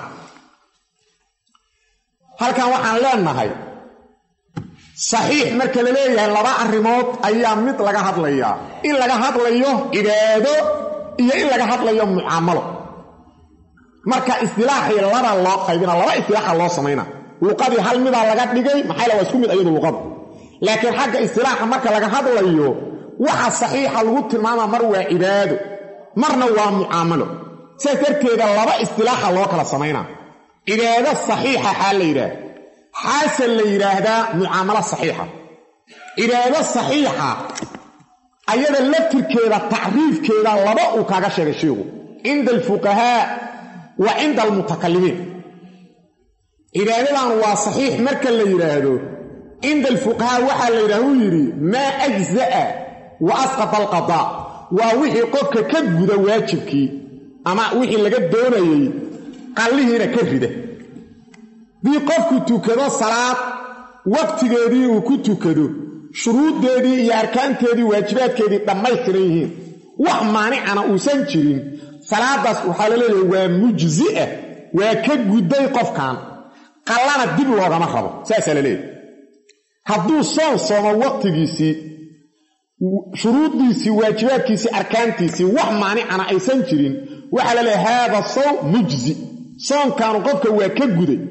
halkan waxaan leenahay saxiix marka la leeyahay laba arrimood ayaa mid laga hadlayaa in laga hadlayo cibaado iyo in laga hadlayo mucaamalo marka istilaaxii laba loo qaybina laba istilaaxa loo samayna luqadii hal midaa laga dhigay maxaa waa isku mid ayadu luqadu laakiin xagga istilaaxa marka laga hadlayo waxa saxiixa lagu tilmaama mar waa cibaado marna waa mucaamalo sidaas darteeda laba istilaaxa loo kala samaynaa cibaado saxiixa xaa la yidhaah xaase la yidhaahdaa mucaamalo saxiixa cibaado saxiixa ayada laftirkeeda tacriifkeeda laba uu kaaga sheegay sheikhu cinda alfuqahaa wa cinda almutakalimiin cibaadadan waa saxiix marka la yidhaahdo cinda alfuqahaa waxaa la yidhaha uu yidhi maa ajza'a wa asqata alqadaa waa wixii qofka ka guda waajibkii ama wixii laga doonayey qallihiina ka rida dii qofku tukado salaad waqtigeedii uu ku tukado shuruuddeedii iyo arkaanteedii waajibaadkeedii dhammaystiran yihiin wax maanicana uusan jirin salaadaas waxaa la leeyahay waa mujzi'a waa ka gudday qofkan qallana dib loogama rabo saasaa la leeyahay hadduu soon soomo waqtigiisii shuruuddiisii waajibaadkiisii arkaantiisii wax maanicana aysan jirin waxaa la leeyahay haada sawm mujzi soonkaanu qofka waa ka guday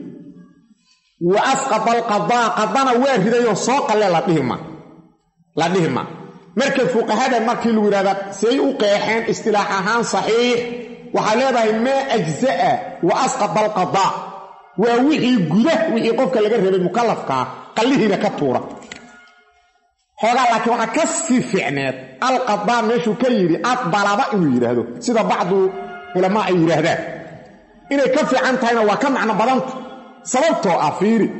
wa asqata alqadaa qadana waa ridayoo soo qalle la dhihima la dhihi ma marka fuqahada markii lagu yidhahda say u qeexeen istilaax ahaan saxiix waxaa leedahay maa ajza'a wa asqata alqadaa waa wixii guda wixii qofka laga rabay mukallafkaa qallihiina ka tuura xoogaa laakiin waxaa ka sii fiicneed alqadaa meeshuu ka yidhi adbalaba inuu yidhaahdo sida bacdu culamaa ay yidhaahdaan inay ka fiican tahayna waa ka macno badanta sababtoo ah fiiri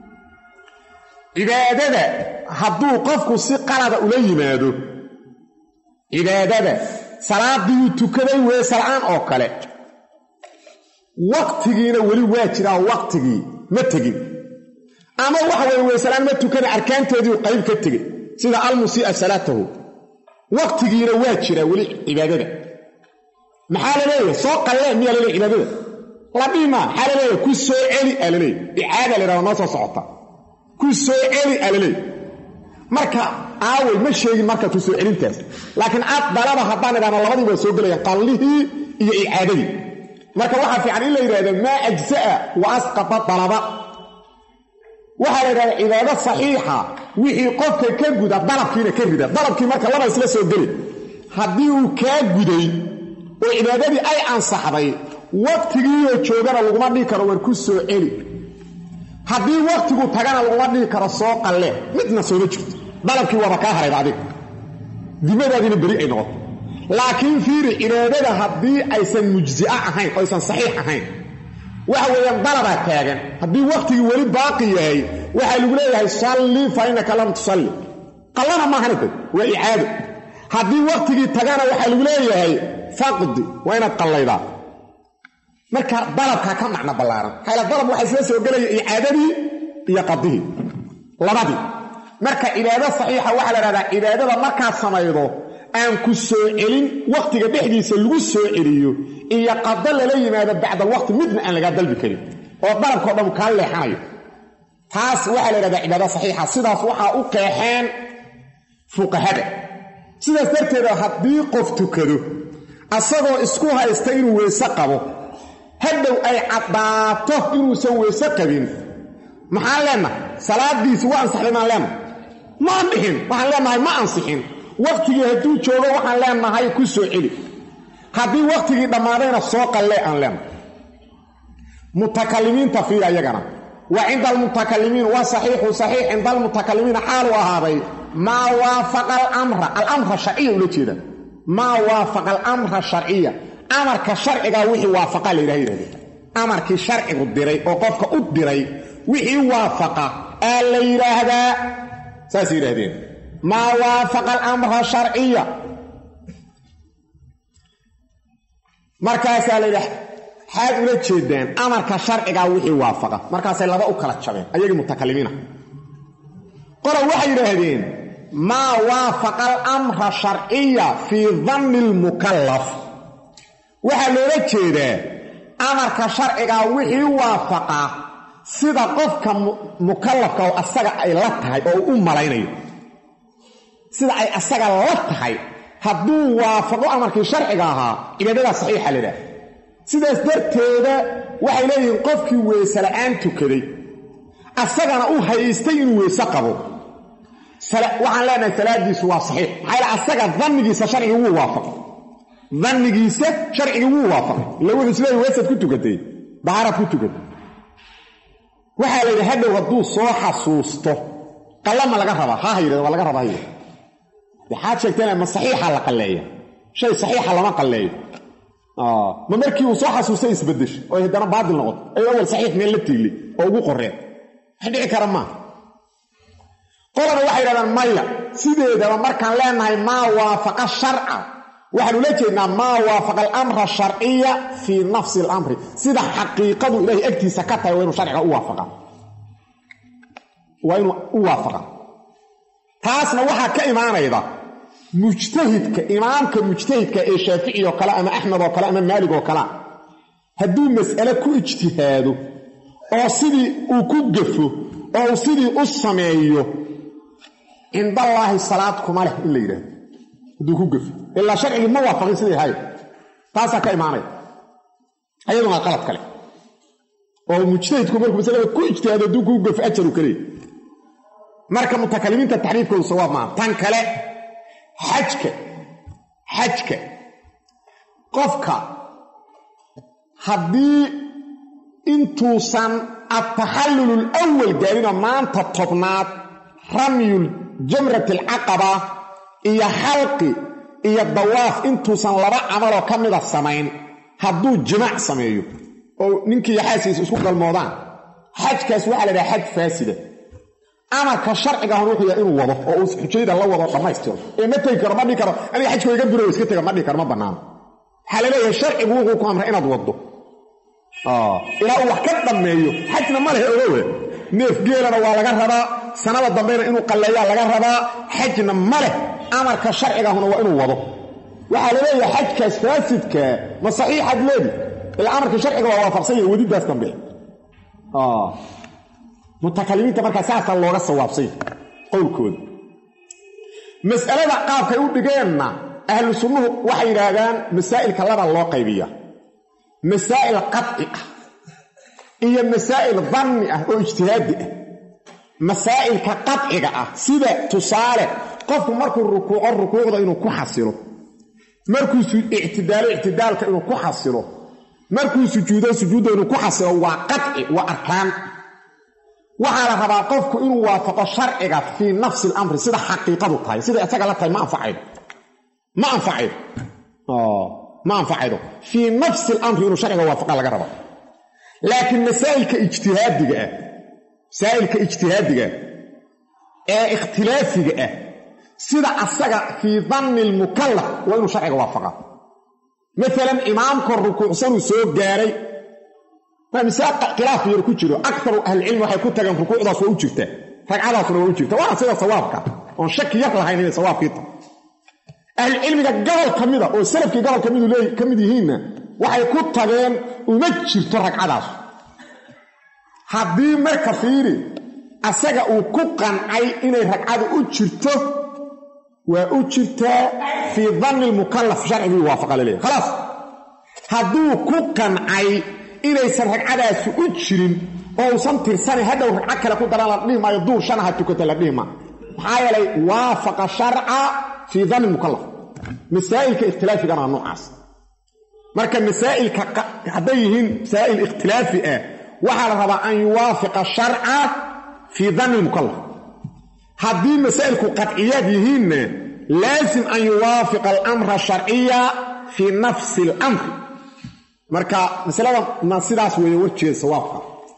cibaadada hadduu qofku si qalada ula yimaado cibaadada salaadiiuu tukaday weesala'aan oo kale waqtigiina weli waa jiraa waqtigii ma tegin ama waxa weye weesalaan ma tukana arkaanteediiu qayb ka tegey sida almusii'a salaatahu waqtigiina waa jiraa weli cibaadada maxaa la leeyahay soo qallee miyaa laleeyahy cibaadada la dhihi maa maxaa la leeyahay ku soo celi aa laleeyahy icaada la yhahdo noo soo socota ku soo celi aa laleeyahy marka aaway ma sheegin marka ku soo celintaas laakiin aad dalaba haddaan idhahno labadii waa soo gelayaan qallihii iyo icaadadii marka waxaa fiican in la yidhahdo maa ajza'a wa asqata dalaba waxaa la yidhahda cibaado saxiixa wixii qofka ka guda dalabkiina ka rida dalabkii marka laba isla soo geli haddii uu kaa guday oo cibaadadii ay ansaxday waqtigiioo joogana laguma dhihi karo war ku soo celi haddii waqtigu tagana laguma dhihi karo soo qalle midna sooma jirto dalabkii waaba kaa harayba adiga dimadaadiina beri ay noqoto laakiin fiiri cibaadada haddii aysan mujzi'a ahayn oo aysan saxiix ahayn waxa weeyaan dalabaa taagan haddii waqtigii weli baaqi yahay waxaa lagu leeyahay salli fa innaka lam tusalli qallana maahana dad waa icaado haddii waqtigii tagana waxaa lagu leeyahay faqdi waa inaad qallaydaa marka dalabkaa ka macno ballaaran hayla dalab waxaa isla soo gelaya icaadadii iyo qadihii labadii marka cibaado saxiixa waxaa la dhahdaa cibaadada markaad samaydo aan ku soo celin wakhtiga dhexdiisa lagu soo celiyo iyo qado lala yimaado bacda alwaqti midna aan lagaa dalbi karin oo dalabkao dhan kaa leexanayo taas waxaa la yidhahdaa cibaado saxiixa sidaas waxaa u qeexeen fuqahada sidaas darteeda haddii qof tukado asagoo isku haysta inuu weyse qabo hadhow ay caddaato inuusan weyse qabin maxaan leenahay salaadiisi waa ansaxday maan leenahay ma andhixin waxaan leenahay ma ansixin wakhtigii hadduu joogo waxaan leenahay ku soo celi haddii wakhtigii dhammaadayna soo qallee aan leenahay mutakalimiinta fiir ayagana wa cinda almutakalimiin waa saxiixu saxiix cinda almutakalimiina xaaluu ahaaday maa waafaqa alamra alamra sharciya ula jeeda maa waafaqa alamra sharciya amarka sharcigaa wixii waafaqa la yidhaha yidhahdeen amarkii sharcigu diray oo qofka u diray wixii waafaqa aa la yidhaahdaa saasay yidhahdeen maa waafaqa alamra sharciya markaasaa la yidhaha xaad ula jeedaan amarka sharcigaa wixii waafaqa markaasay laba u kala jabeen ayagii mutakalimiina qola waxay yidhaahdeen maa waafaqa alamra sharciya fii danni almukallaf waxaa loola jeedaa amarka sharcigaa wixii waafaqa sida qofka mukallafka oo asaga ay la tahay oo u malaynayo sida ay asaga la tahay hadduu waafaqo amarkii sharciga ahaa cibaadadaa saxiixa ladhaah sidaas darteeda waxay leeyihiin qofkii weyse la'aan tukaday asagana u haystay inuu weyse qabo waxaan leenahay salaadiisu waa saxiix maxaa yaele asaga dannigiisa sharciga wuu waafaqay dannigiisa sharcigi wuu waafaqay lawada isleeya weesaad ku tukatay dahaaraad ku tukatay waxaa la yidhi hadhow hadduu soo xasuusto qallama laga rabaa ha hayirad waa laga rabaa hayir waxaad sheegteen ma saxiixa la qalleeya shay saxiixa lama qalleeyo ma markii uu soo xasuustay isbedesho oo haddana baatil noqoto ay awal saxiix meel la tiiglay oo ugu qoreen wax dhici kara maaha qolana waxay yidhahdaan maya sideedaba markaan leenahay maa waafaqa sharca waxaan ula jeednaa maa waafaqa alamra sharciya fii nafsi alamri sida xaqiiqadu ilaahay agtiisa ka tahay waa inuu sharciga u waafaqa waa inuu u waafaqa taasna waxaa ka imaanayda mujtahidka imaamka mujtahidka ee shaafici oo kale ama axmed oo kale ama maalig oo kalea hadduu mas'ale ku ijtihaado oo sidii uu ku gafo oo uu sidii u sameeyo cindallaahi salaad kuma leh in la yidhaahdo hadduu ku gafo ilaa sharcigii ma waafaqin sidii ahayd taasaa ka imaanaya ayaduna qalad kale oo mujtahidku markuu masalada ku ijtihaado hadduu ku gafo ajaru kaleey marka mutakalimiinta taxriifkoodu sawaab maaha tan kale xajka xajka qofka haddii intuusan ataxallul lwal gaarinoo maanta tobnaad ramyul jamrati alcaqaba iyo xalqi iyo dawaaf intuusan laba camaloo ka mida samayn hadduu jimaac sameeyo oo ninkii xaaskiisa isku galmoodaan xajkaas waxaa la dhaha xaj faasida amarka sharcigaahun wuxuu yahay inuu wado oo uu xujayda la wado dhammaystiro ee ma tegi karo ma dhihi karo aniga xajkoo iga biro iska tega ma dhihi karo ma bannaano waxaa la leeyahay sharcigu wuxuu ku amray inaad waddo ilaa uu wax ka dhammeeyo xajna ma leh ogowe neef geelana waa laga rabaa sanada dambeyna inuu qalleeyaa laga rabaa xajna ma leh amarka sharcigaahuna waa inuu wado waxaa la leeyahay xajkaas faasidka ma saxiixaad leedi ilaa amarka sharciga waa waafaqsan yahay wadidaas dambe mutakalimiinta markaa saasaa looga sawaabsay qowlkooda mas'alada qaabkay u dhigeenna ahlu sunnuhu waxay yidhaahdaan masaa'ilka laba loo qaybiya masaa'il qadci ah iyo masaa'il danni ah oo ijtihaadi ah masaa'ilka qadciga ah sida tusaale qofku markuu rukuuco rukuucda inuu ku xasilo markuu ictidaalo ictidaalka inuu ku xasilo markuu sujuudo sujuudda inuu ku xasilo waa qadci waa arkaan waxaa la rabaa qofku inuu waafaqo sharciga fii nafsi alamri sida xaqiiqadu tahay sida isaga la tahay ma anfacaydo ma anfacaydo ma anfacaydo fii nafsi alamri inuu sharciga waafaqa laga raba laakiin masaa'ilka ijtihaadiga ah masaa'ilka ijtihaadiga ee ikhtilaafiga ah sida asaga fii danni lmukallaf waa inuu sharciga waafaqa maalan imaamka rukuucsanuu soo gaaray waa misaal khilaaf yar ku jiro akaru ahlicilmi waxay ku tageen rukuucdaas waa u jirtaa ragcadaasuna waa u jirta waana sida sawaabka oon shaki yar lahayn inay sawaabkii tahay ahlucilmiga gobol ka mida oo salafkii gobol kamidu ka mid yihiinna waxay ku tageen uma jirto ragcadaas haddii marka fiiri asaga uu ku qancay inay ragcadu u jirto waa u jirtaa fii danni lmukallaf sharcigii waafaqa la leeyahy khalaas hadduu ku qancay inaysan ragcadaasi u jirin oo usan tirsanayn hadhow ragco kale ku daran la dhihi maayo duur shanaha tukata la dhihi maayo maxaa yeelay waafaqa sharca fii danni mukallaf masaa'ilka ikhtilaafigana waa noocaas marka masaa'ilka hadday yihiin masaa'il ikhtilaafi ah waxaa la rabaa an yuwaafiqa sharca fii danni mukallaf haddii masaa'ilku qadciyaad yihiinna laasim an yuwaafiqa alamra sharciya fii nafsi alamri marka masalada ma sidaas weeye warjeeda sawaabka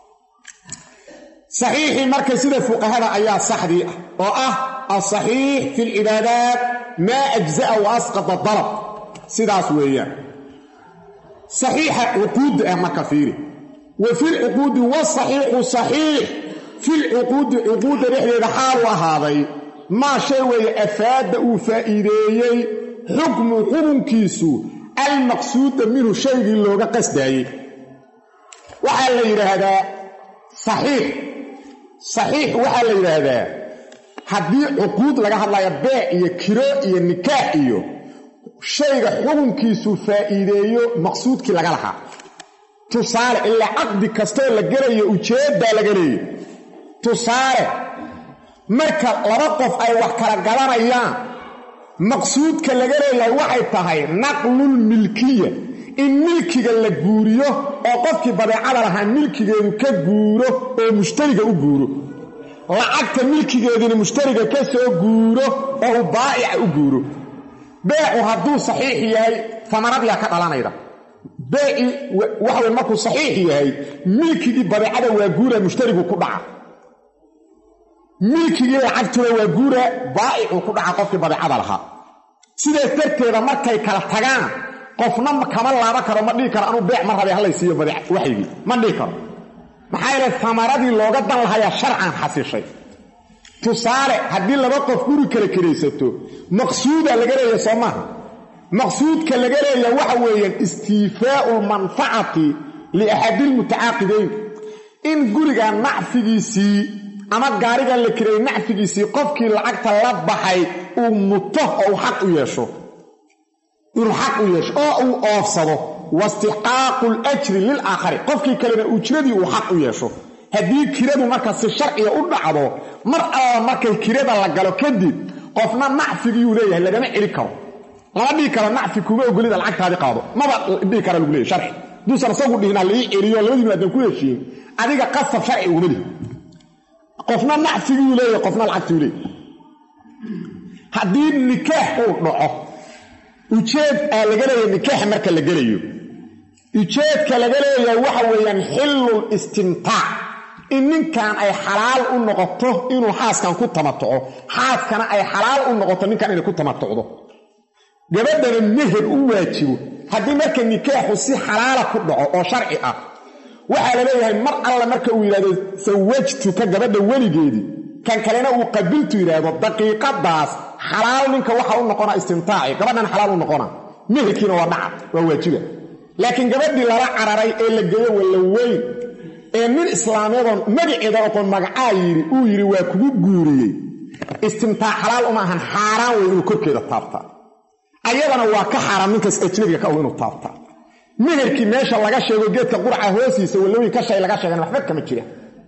saxiixii marka sida fuqahada ayaa saxdii ah oo ah alsaxiix fi lcibaadaat maa ajza'a wa asqata dalab sidaas weeyaan saxiixa cuquudda ah marka fiiri wa fi lcuquudi wasaxiixu saxiix fi lcuquudi cuquudda dhexdeeda xaalu ahaaday maa shay weeye afaadda uu faa'iideeyey xukmu xukunkiisu almaqsuuda minhu shaygii looga qasdaayey waxaa la yidhaahdaa saxiix saxiix waxaa la yidhaahdaa haddii cuquud laga hadlayo beec iyo kiro iyo nikaax iyo shayga xukunkiisu faa'iideeyo maqsuudkii laga lahaa tusaale ilaa caqdi kastoo la gelayo ujeeddaa laga leeyo tusaale marka laba qof ay wax kala gadanayaan maqsuudka laga leeyahay waxay tahay naqlul milkiya in milkiga la guuriyo oo qofkii badeecada lahaa milkigeedu ka guuro oo mushtariga u guuro lacagta milkigeedina mushtariga ka soo guuro oo uu baa'ica u guuro beecu hadduu saxiix yahay amaradiyaa ka dhalanayda beeci waxawy markuu saxiix yahay milkigii badeecada waa guura mushtarigu ku dhaca milkigii lacagtuna waa guura baa'icuu ku dhaca qofkii badeecada lahaa sidaas darteeda markay kala tagaan qofna kama laaban karo ma dhihi karo anuu beec ma rabay hallay siiyo waxygii ma dhihi karo maxaa yeele amaradii looga dan lahayaa sharcan xasishay tusaale haddii laba qof guri kala kiraysato maqsuuda laga leeya soo maaha maqsuudka laga leeya waxa weeyaan istiifaau lmanfacati liaxadilmutacaaqidayn in guriga nacfigiisii ama gaarigan la kireeyey nacfigiisii qofkii lacagta la baxay uu muto oo uu xaq u yeesho inuu xaq u yeesho oo uu oofsado wastixqaaqu ljri lilaakhari qofkii kalena ujradii uu xaq u yeesho haddii kiradu marka si sharciga u dhacdo mar alla markay kirada la galo kadib qofna nacfigiyuu leeyahay lagama celi karo lama dhihi karo nacfi kuma ogolida lacagtaadii qaado maba dhihi kara lagu leeyay sharci duusan isagu dhihinaa laii celiyo labadiinu aadan ku heshiiyin adiga qasab sharci uguma lihi qofna nacfigiyuu leeyahay qofna lacagtiuu leeyahy haddii nikaax uu dhaco ujeed aa laga leeyahay nikaaxa marka la gelayo ujeedka laga leeyahay waxa weeyaan xillul istimtaac in ninkan ay xalaal u noqoto inuu xaaskan ku tamatuco xaaskana ay xalaal u noqoto ninkan inay ku tamatucdo gabadhana meher u waajibo haddii marka nikaaxu si xalaala ku dhaco oo sharci ah waxaa la leeyahay mar alla marka uu yidhahdo sawajtuka gabadha weligeedii kan kalena uu qabiltu yidhaahdo daqiiqadaas xalaal ninka waxa u noqona istimtaaci gabadhan xalaal u noqona meherkiina waa dhaca waa waajiba laakiin gabadhii lala cararay ee la geeyo walla weyn ee nin islaameedoo magaceeda oqon magacaa yidhi uu yidhi waa kugu guuriyey istimtaac xalaal uma ahan xaaraan wey inuu korkeeda taabtaa ayadana waa ka xaaraan ninkaas ajnabiga ka og inuu taabtaa meherkii meesha laga sheego geedka qurca hoosiisa wallooyin ka shay laga sheegan waxba kama jira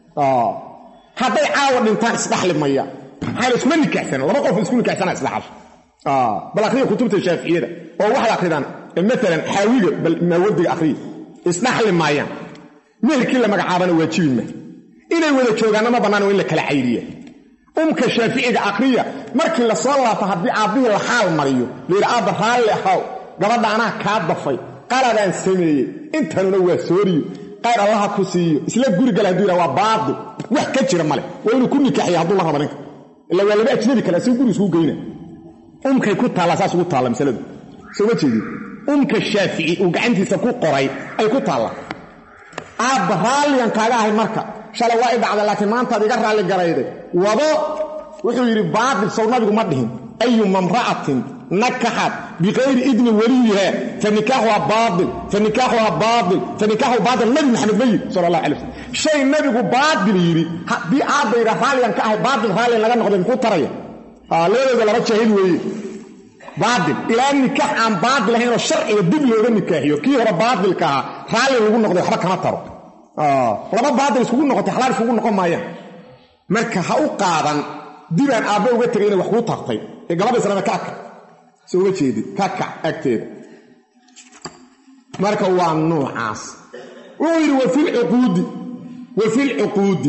hadday caawa dhintaan isdhaxli maya maxaa la iskuma nikaxsan laba qof isku nikaxsana isdhaxal bal akhriya kutubta shaaficiyada oo waxay akhridaan maalan xaawiga bal maawadiga akhriya isdhaxli maayaan meherkii la magacaabana waajibi ma inay wada joogaanna ma bannaan waa in la kala cayriya umka shaaficiga akhriya markii la soo laabto haddii aabbihii la xaal mariyo layidhi aabba raalli ahaw gabadha anaa kaa dafay qaladaan sameeyey intanuna waa sooriyo qayr allaha ku siiyo isla gurigale haduu yidhaha waa baatil wax ka jira male waa inuu ku nikaaxiya hadduu la rabo ninka ila waa laba ajnabi kale asiga guri isuu geyna umkay ku taallaa saas ugu taalla masaladu soo ma jeedin umka shaafici uu gacantiisa ku qoray ay ku taallaa aabba raalligan kaaga ahay marka shalay waa i dhacda laakiin maantaad iga raalli garayday wado wuxuu yidhi baatil sow nabigu ma dhihin ayuma mra'atin nakaxat bikayri idni waliyiha fanikaaxuha baail fanikaaxuha baail fanikaaxu baail nabi maxamed ma yidhi sala allah alay waslm shay nabigu baatil yidhi haddii aabba yidha raalligan ka ahay baatil raalligan laga noqday muxuu taraya labadooda laba jaahil weeye baatil ilaa nikaax aan baatil ahaynoo sharciga dib looga nikaaxiyo kii hore baatilka ahaa raalli lagu noqday waxba kama taro laba baatil iskugu noqotay xalaal iskugu noqon maayaan marka ha u qaadan dibaan aabba uga tegay inay wax kuu tartay ee gabadha islaame ka adka soo uga jeedid ka kac agteeda marka waa nuucaas wuxuu yidhi wa filcuquudi wa filcuquudi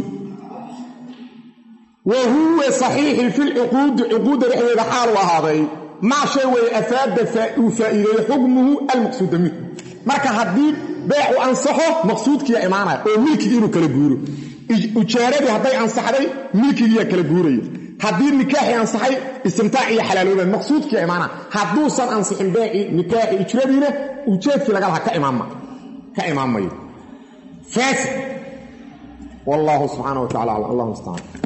wa huwa saxiixi filcuquudi cuquudda dhexdeeda xaalu ahaaday maa shay weeye afaada uu faa'iideeyo xukmuhu almaqsuuda minhu marka haddii beecu ansaxo maqsuudkiiya imaanaya oo milkigii inuu kala guuro ujaaradii hadday ansaxday milkigiiyaa kala guuraya haddii nikaaxii ansaxay istimtaac iyo xalaalooba maqsuudkiiya imaana hadduusan ansixin beecii nikaaxi ijradiina ujeedkii laga lahaa ka imaan mayo faasid wallaahu subxaana wa tacala aclam allah mustacaan